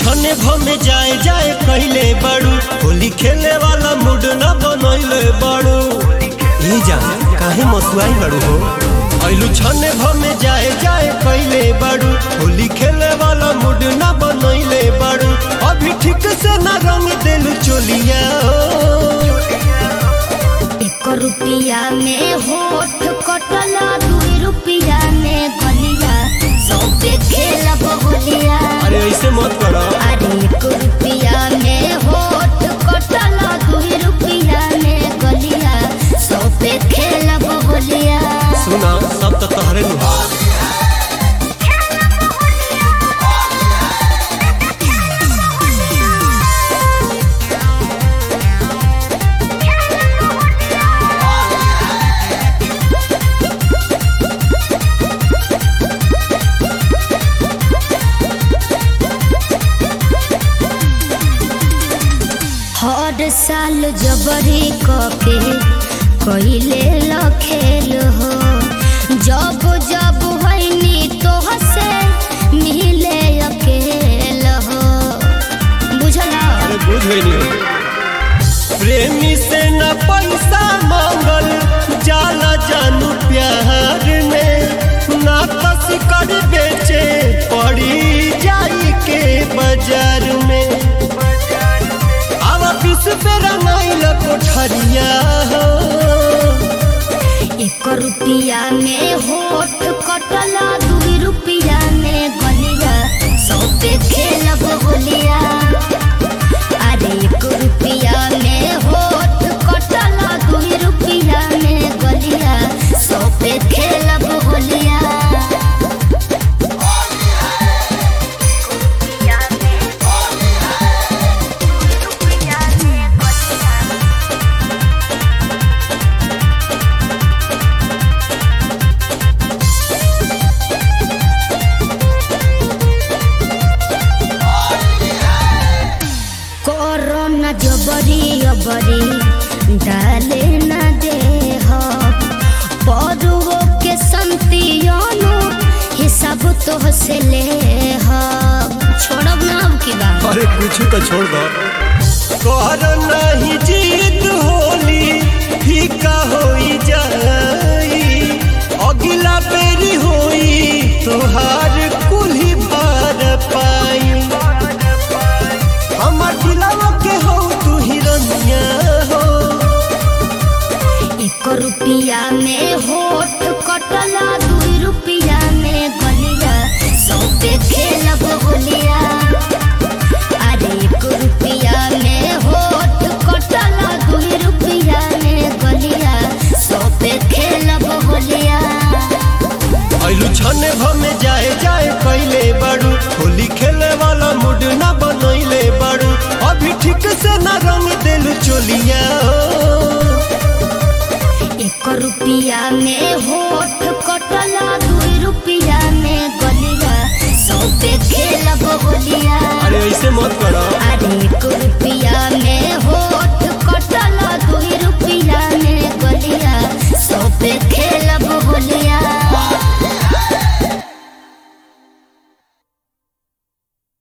छने भमे जाए जाए कहले बाड़ू होली खेले वाला मूड न बनैले बाड़ू ए जान काहे मसुआई बाड़ू हो ऐलू छने भमे जाए जाए कहले बाड़ू होली खेले वाला मूड न बनैले बाड़ू अभी ठीक से न रंग देलू चोलिया एक रुपया में होठ कटला दुई रुपया में गलिया सौ पे खेला बहुलिया अरे ऐसे मत करो अरे एक रुपया में होठ कटला दुई रुपया में गलिया सौ पे खेला बहुलिया सुना सब तो तहरे नु हर साल जबरी कके कइले लखेल हो जब जब होइनी तो हसे मिले अकेल हो बुझला अरे बुझ गई प्रेमी से न पैसा मांगल जाला जानू प्यार में ना कस कर बेचे पड़ी जाई के बाजार में अब बीस पे रंगाइल कोठरिया हो एक रुपया में होठ कटला दुई रुपया में गलिया सौ पे खेलब होलिया अरे एक रुपया में होठ कटला दुई रुपया में गलिया सौ पे खेलब होलिया कोरोना जबरी अबरी डाले न दे हो परुओ के संतियोनो हिसाब तो से ले हो छोड़ब ना अब की बात अरे कुछ तो छोड़ दो कर नहीं जीत होली फीका होई जाई अगला बेरी होई तोहार कुल्ही भार पाई हमर दिलवा के हो तू हिरनिया हो एक रुपया में होठ कटला दुई रुपया में गलिया सौ पे खेलब होलिया अरे एक रुपया में होठ कटला दुई रुपया में गलिया सौ पे खेलब होलिया ऐलू छने भमे जाए जाए कैले बाड़ू होली खेले वाला मूड न बनैले बाड़ू अभी ठीक से न रंग देलू चोलिया हो। एक रुपया में होठ कटला दुई रुपया में गलिया सौ पे खेलब होलिया अरे ऐसे मत करो